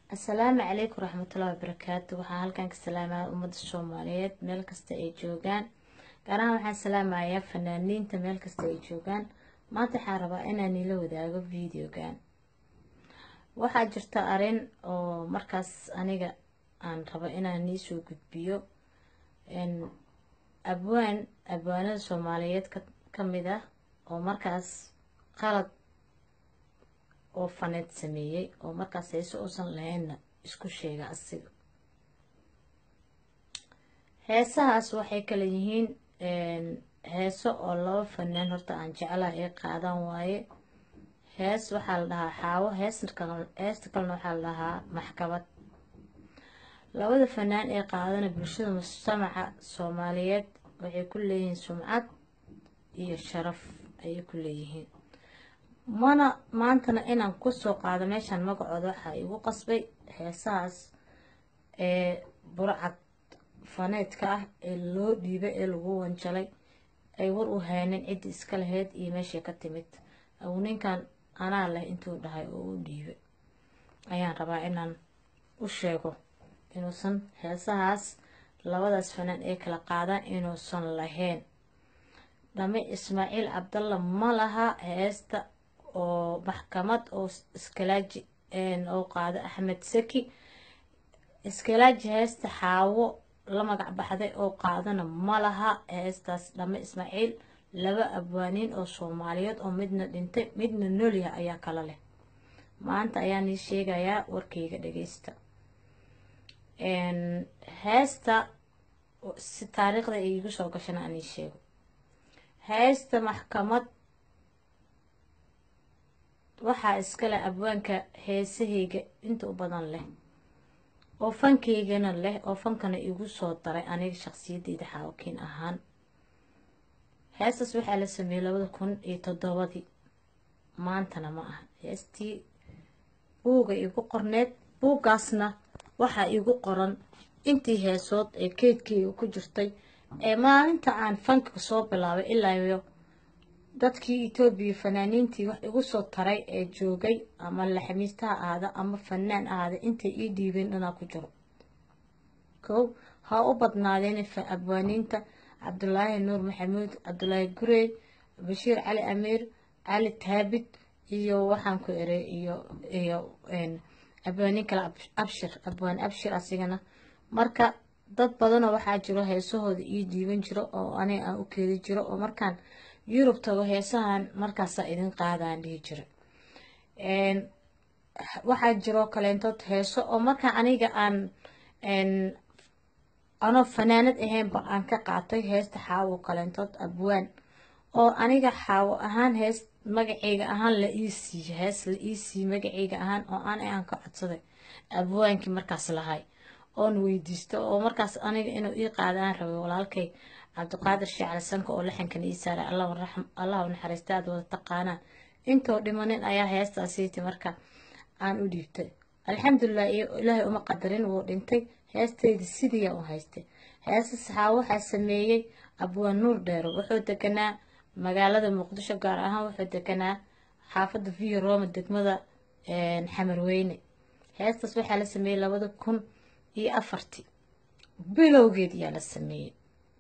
asalaamu calaykum waraxmatullahi wabarakaatu waxaan halkan ka salaamaya ummadda soomaaliyeed meel kasta ay joogaan gaar ahaan waxaan salaamayaa fanaaniinta meel kasta ay joogaan maanta waxaan rabaa inaan ila wadaago videogan waxaa jirta arin oo markaas aniga aan rabo inaan niisoo gudbiyo abwaan abwaanada soomaaliyeed ka mid ah oo markaas qalad oo faneed sameeyey oo markaas heese uusan lahaynna isku sheega asiga heesahaas waxay kala yihiin heeso oo laba fanaan horta aan jeclaha ay qaadan waaye hees waxaa la dhahaa xaawo heesta kalena waxaa la dhahaa maxkamad labada fanaan ee qaadana bulshada mujtamaca soomaaliyeed waxay ku leeyihiin sumcad iyo sharaf ayay ku leeyihiin mana maantana inaan kusoo qaado meeshaan magacooda waxaa igu qasbay heesahaas ee burcad faneedka ah ee loo dhiibay ee lagu wanjalay ay war u haynin ciddii iska lahayd iyo meeshay ka timid aw ninkan anaa leh intuu dhahay oo u dhiibay ayaan rabaa inaan u sheego inuusan heesahaas labadaas fanaan ee kala qaadaan inuusan lahayn dhame ismaaciil cabdalla ma laha heesta oo maxkamad oo iskalaaji oo qaado axmed saki iskalaaji heesta xaawo la magac baxday oo qaadana ma laha heestaas dhame ismaaciil laba abwaaniin oo soomaaliyeed oo midna dhintay midna noolyaha ayaa kala leh maanta ayaan ii sheegayaa warkayga dhageysta heesta si taariikhda iigu soo gashana aan ii sheego heesta maxkamad waxaa iskale abwaanka heesahayga inta u badan leh oo fankaygana leh oo fankana igu soo daray aniga shaqsiyadeyda xaawakiin ahaan heestaas waxaa la sameeyey labada kun iyo toddobadii maantana ma aha heestii buuga igu qorneed buuggaasna waxaa igu qoran intii heesood ee keydkeyga ku jirtay ee maalinta aan fanka soo bilaabay ilaayo dadkii etoobiya fanaaniintii wax igu soo taray ee joogay ama laxamiistaha ahaada ama fanaan ahaada intay ii dhiibeen dhanaa ku jiro kow ha u badnaadeen abwaaniinta cabdulaahi nuur maxamuud cabdulaahi gurey bashiir cali amiir cali taabid iyo waxaan ku eray iyo iyo abwaaniin kale abshir abwaan abshir asigana marka dad badanoo waxaa jiro heesahooda ii dhiiban jiro oo aniga aan u keedi jiro oo markaan yurub tago heesahan markaasaa idin qaadaan dhihi jira waxaa jiroo kaleentood heeso oo markaa aniga aan anoo fanaanad ahaynba aan ka qaatay heesta xaawo kaleentood abwaan oo aniga xaawo ahaan hees magaceyga ahaan la ii siiye hees la ii siiye magaceyga ahaan oo aan aan ka codsaday abwaankii markaas lahay oon weydiisto oo markaas aniga inuu ii qaadaan rabay walaalkay cabdiqaadir sheecali sanka oo laxankan ii saaray allah u naxariista aad wada taqaanaan intoo dhimanin ayaa heestaasiiti marka aan u dhiibtay alxamdulilah iyo ilaahay uma qadarin wuu dhintay heestayda sidiiyaa u haystay heesta saxaa waxaa sameeyey abwaan nuur dheero wuxuu deganaa magaalada muqdisho gaar ahaan wuxuu deganaa xaafadda via roma degmada xamarweyne heestaas waxaa la sameeyey labada kun iyo afartii bilowgeed ayaa la sameeyey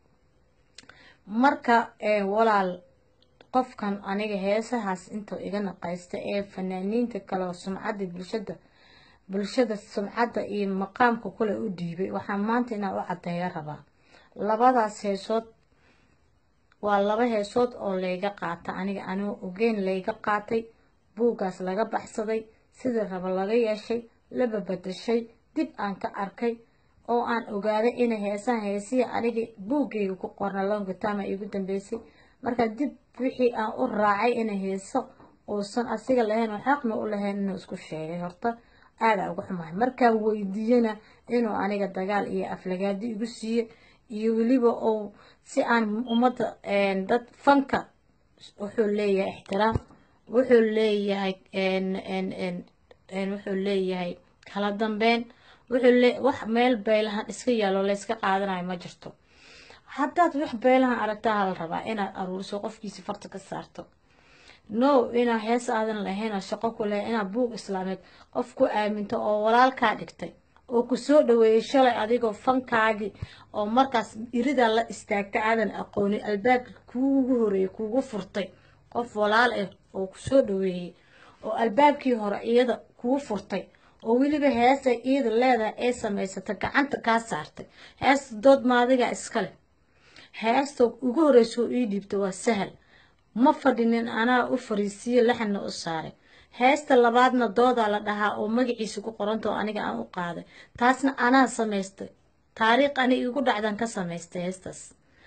marka walaal qofkan aniga heesahaas intuu iga naqaysta ee fanaaniinta kale oo sumcadda bulshada bulshada sumcadda iyo maqaamka kule u dhiibay waxaa maanta inaan u cadeeya rabaa labadaas heesood waa laba heesood oo layga qaata aniga anigoo ogeyn layga qaatay buuggaas laga baxsaday sidii raba laga yeeshay laba badashay dib aan ka arkay oo aan ogaaday inay heesaha heesihii aniga buuggayga ku qorna longitama igu dambeysay marka dib wixii aan u raacay inay heeso uusan asiga lahayn oo xaqna u lahayn inuu isku sheegay horta aadaa uga xumahay markaan weydiiyana inuu aniga dagaal iyo aflagaadi igu siiye iyo weliba uu si aan ummadda dad fanka wuxuu leeyahay ixtiraam wuxuu leeyahay wuxuu leeyahay kala dambeyn wuxuu wax meel beelahan iska yaalo layska qaadanayo ma jirto haddaad wax beelahan aragtaa hala rabaa inaad aruuriso qofkiisi farta ka saarto no inaa hees aadan lahayn oo shaqo ku lahayn inaa buug islaameed qof ku aaminto oo walaalkaa dhigtay oo ku soo dhaweeyey shalay adigoo fankaagii oo markaas iridaa la istaagta aadan aqoonin albaabka kuugu horeeyey kuugu furtay qof walaal ah oo ku soo dhaweeyey oo albaabkii hore iyada kuu furtay oo weliba heesay iyada leedahay ee samaysata gacanta kaa saartay heesta dood maadigaa iskale heesta ugu horreysa oo ii dhiibta waa sahal ma fadhinin anaa u fariisiye laxanna u saaray heesta labaadna doodaa la dhahaa oo magaciisa ku qoranta oo aniga aan u qaaday taasna anaa samaystay taariikh ani igu dhacdan ka samaystay heestaas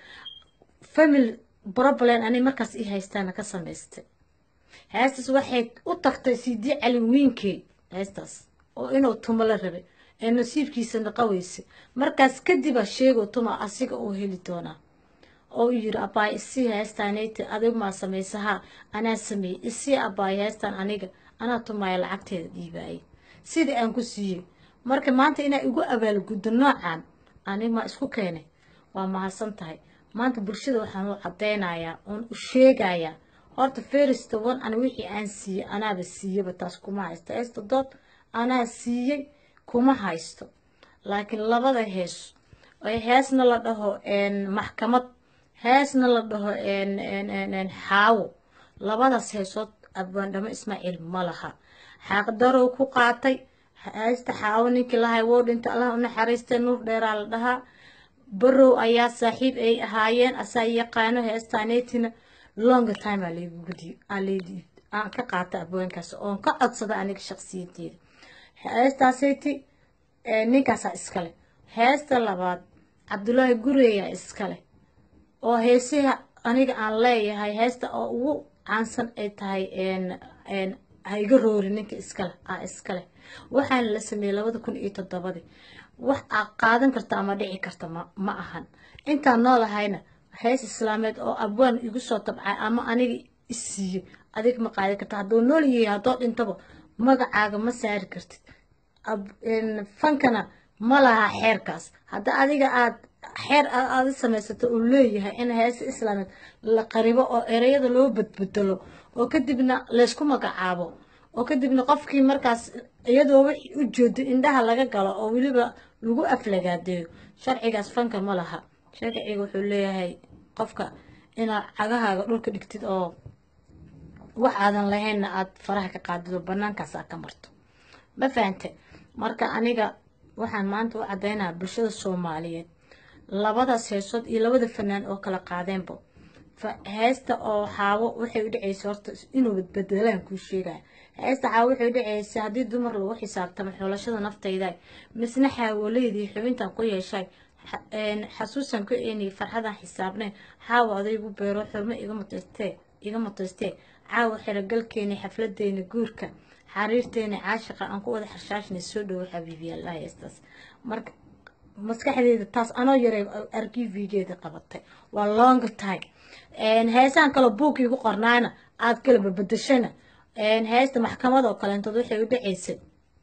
family problem ani markaas ii haystaana ka samaystay heestaas waxay u tagtay sidii calinwiinkey heestaas oo inuu tumo la rabay ee nasiibkiisa naqaweysay markaas kadibaa sheego tuma asiga uu heli doonaa oo u yiri abaay isii heestaanayta adig maa samaysahaa anaa sameeyey isii abaay heestaan aniga anaa tumaaya lacagteeda dhiibaayay sidii aan ku siiyey marka maanta inaa igu abaalguddo noocan anig maa isku keenay waa mahadsan tahay maanta bulshada waxaan u caddaynayaa oon u sheegayaa horta ferista wan an wixii aan siiyey anaaba siiyaba taas kuma haysto heesta dood anaa siiyey kuma haysto laakiin labada hees heesna la dhaho maxkamad heesna la dhaho xaawo labadaas heesood abwaandhamo ismaaciil ma laha xaaqdarow ku qaatay heesta xaawo ninkii lahay wou dhinta allah u naxariistay nuur dheeraa la dhahaa barow ayaa saaxiib ay ahaayeen asaa yaqaano heestaaneetina longa time aan ka qaata abwaankaas oon ka codsada aniga shaqsiyadeeda heestaasayti ninkaasaa iskale heesta labaad cabdulaahi gureeyaa iskale oo heesaha aniga aan leeyahay heesta oo ugu caansan ay tahay haiga roori ninka iskale a iskale waxaana la sameeyey labada kun iyo toddobadii wax aa qaadan karta ama dhici karta ma ahan intaan noolahayna hees islaameed oo abwaan igu soo tabcay ama aniga isiiyey adig ma qaadi karta hadduu nool yahay haddoo dhintaba magacaaga ma saari kartid fankana ma laha xeerkaas hadda adiga aad xeer aada samaysato uu leeyahay in heesa islaameed la qaribo oo ereyada loo badbedelo oo kadibna laysku magacaabo oo kadibna qofkii markaas iyadoo wixii u jeedo indhaha laga galo oo weliba lagu aflagaadeeyo sharcigaas fanka ma laha sharciga wuxuu leeyahay qofka inaad cagahaaga dhulka dhigtid oo wax aadan lahaynna aada faraha ka qaadid oo banaankaas aad ka marto ma fahante marka aniga waxaan maanta u caddaynaya bulshada soomaaliyeed labadaas heesood iyo labada fanaan oo kala qaadeenba heesta oo xaawo waxay u dhaceysa horta inuu badbedelaan kuu sheegaya heesta xaawo waxay u dhaceysa haddii dumar lagu xisaabtamo xulashada naftayda misna xaawoleydii xubintan ku yeeshay xasuusan ku eeniyay farxadan xisaabneen xaawo adaygu beero xurmo iga mutaystee iga mutaystee caawa xerogalkeeni xafladeeni guurka xariirteeni caashiqa aan ku wada xarshaashnay soo dhowo xabiibiyaalaha heestaas marka maskaxdeeda taas anoo yaray arkivigeeda qabatay waa long time heesaan kaloo buugkii ku qornaana aad kala babadashana heesta maxkamad oo kaleentood waxay u dhaceysay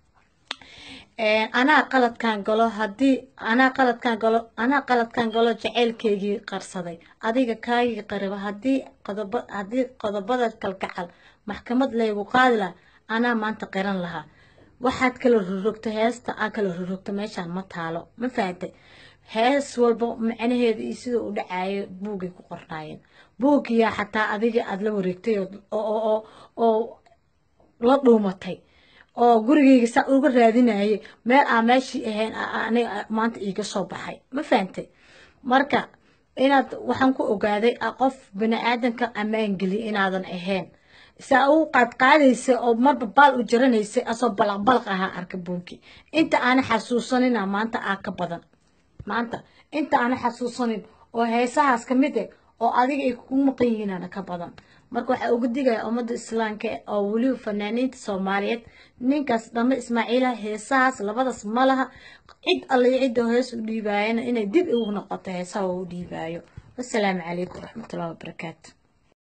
anaa qaladkaan galo haddii anaa qaladkaan galo anaa qaladkaan galo jaceylkeygii qarsaday adiga kaagii qariba haddii qodoba haddii qodobada kalgacal maxkamad laygu qaadi laha anaa maanta qiran lahaa waxaad kala rorogta heesta aa kala rorogta meeshaan ma taalo ma fahatay hees walba macnaheeda iyo sida u dhacayo buugay ku qornaayeen buuggiyaa xataa adiga aada la wareegtay oo la dhuumatay oo gurigeyga saa uga raadinayay meel aa meeshii ahayn aniga maanta iiga soo baxay ma fahantay marka inaad waxaan ku ogaaday qof bani aadanka ammaan geliya inaadan ahayn saa u qaadqaadaysa oo marba baal u jaranaysay asoo balaqbalaq ahaa arka buugi inta aana xasuusanina maanta aa ka badan maanta inta aana xasuusanin oo heesahaas ka mid eh oo adiga ay kugu maqan yihiinana ka badan marka waxaa uga digaya ummadda islaamka oo weliba fanaaniinta soomaaliyeed ninkaas dhame ismaaciila heesahaas labadaas ma laha cid alle cidda hees u dhiibaayana inay dib ugu noqoto heesaha u dhiibaayo wasalaamu calaykum waraxmatullahi wabarakaatu